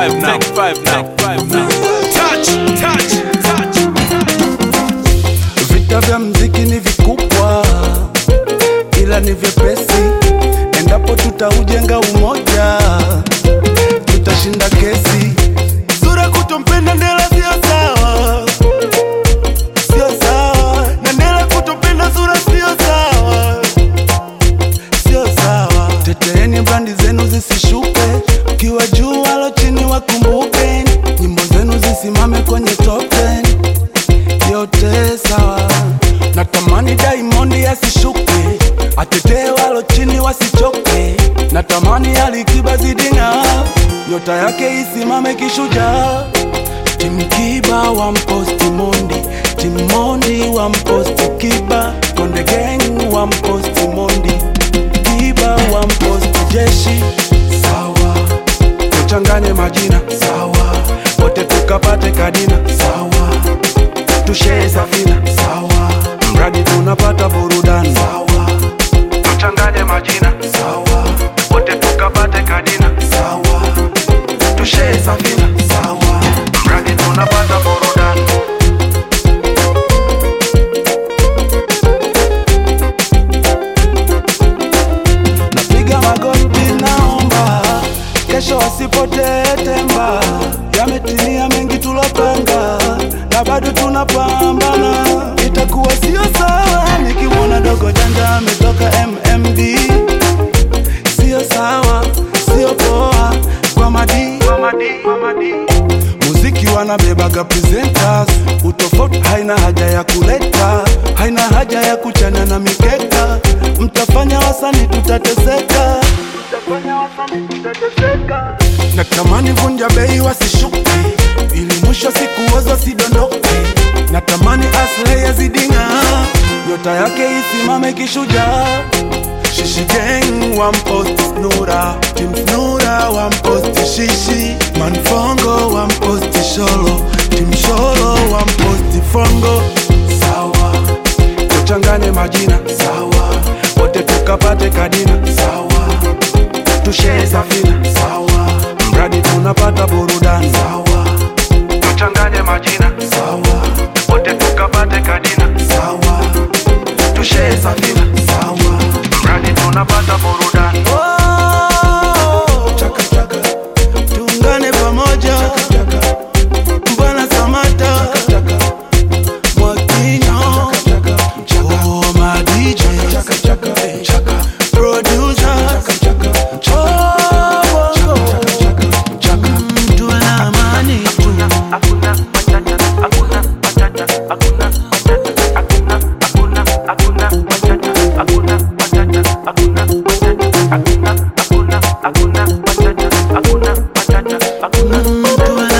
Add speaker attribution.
Speaker 1: five now. Take five now. Take five now. Touch, touch, touch.
Speaker 2: Vita vya mziki ni vikubwa, ila ni vyepesi endapo tutaujenga umoja, tutashinda kesi. Sura kutompenda Ndela sio sawa, sio sawa, na Ndela kutompenda Sura sio sawa, sio sawa. Teteeni brandi zenu zisishuke, ukiwa juu walo chini wakumbuke, nyimbo zenu zisimame kwenye top 10 yote sawa. Natamani Diamond asishuke, atetee walo chini wasichoke. Natamani Alikiba zidinga, nyota yake isimame kishujaa. Tim Kiba wa mposti Mondi, Tim Mondi wa mposti Kiba, Konde Gang wa mposti Mondi, Kiba wa mposti Jeshi. Sawa, tuchanganye majina sawa, wote tukapate kadina sawa tushee safina sawa, mradi tunapata burudani sawa, tuchanganye majina sawa, wote tukapate kadina sawa, tushee safina sawa, mradi tunapata burudani. Napiga magoti, naomba kesho wasipotee temba. Yametimia mengi tulopanga, na bado tunapambana. Itakuwa sio sawa nikimwona dogo janja ametoka MMD, sio sawa, sio poa kwa madi, kwa madi, kwa madi. Muziki wanabebaga presenters, utofauti haina haja ya kuleta, haina haja ya kuchana na mikeka. Mtafanya wasani tutateseka, mtafanya wasani tutateseka. Natamani vunja bei wasishuke, ili mwisho siku wazo sidondoke. Natamani aslay yazidinga, nyota yake isimame kishujaa. Shishi gang one post Snura Team Snura one post Shishi Manfongo one post Sholo Team Sholo one post Fongo Sawa Tuchanganye majina Sawa Wote tukapate kadina Sawa Tushee safina Sawa Mradi tunapata burudani Sawa Tuchanganye majina Sawa Wote tukapate kadina Sawa Tushee safina Sawa Mradi tunapata burudani Chaka chaka Tuungane pamoja Chaka chaka Mbwana Samata Chaka chaka Mwakinyo Oh my DJ Chaka chaka Chaka Producer Chaka chaka Oh Chaka chaka Tuwe na amani tu
Speaker 3: hakuna matata, hakuna matata, hakuna matata, hakuna hakuna hakuna matata, hakuna matata, hakuna matata, hakuna hakuna hakuna matata, hakuna matata, hakuna
Speaker 2: Tuwe